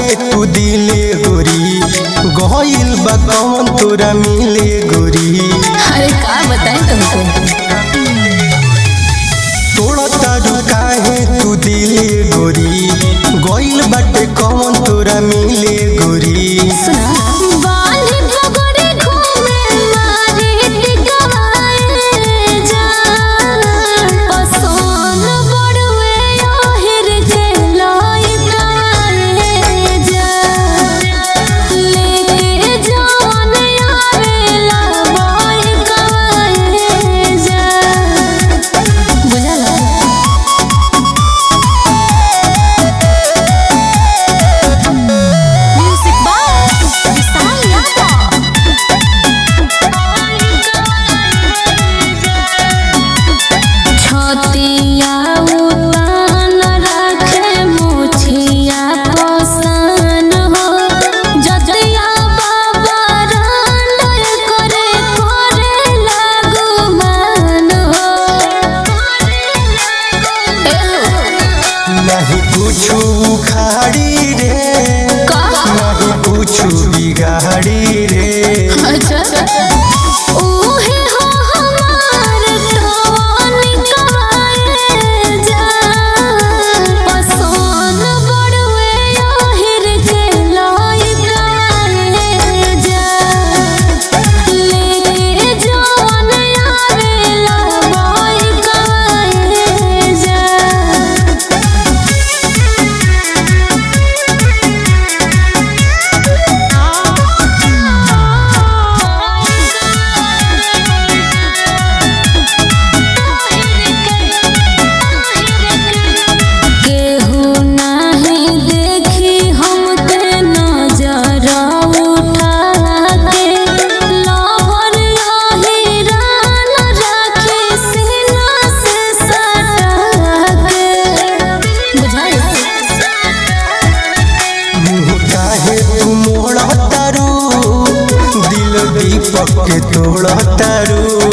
काहे तू दिले गोरी गइल बा कौन तोरा मिले गोरी अरे का बताएं तुमको तोड़ा तारू काहे तू दिले गोरी गइल बाटे कौन तोरा मिले गोरी सुना बाली पगड़ी घूमे मारे टिकाए जा पसोन बड़वे ओहिर के लाई काए जा लेके जान आवेला बाई काए जा बुझला म्यूजिक बाय विशाल यादव छतिया उतान रखे मुछिया पसन हो जतिया बाबा रांड करे करे लागू मान हो नहीं कुछु उखाड़ी रे नहीं कुछु बिगाड़ी रे अच्छा ओहे हो हमार टोन कवाए जा पसोन बड़वे ओहिर के लाई काए जा लेके जान आवेला बाई काए जा केहू नाही देखी हमके नजर उठा के लहर यही रान राखे सीना से सटा के बुझाई मुँह काहे तू मोड़ा तारू दिल दीपक के तोड़ा तारू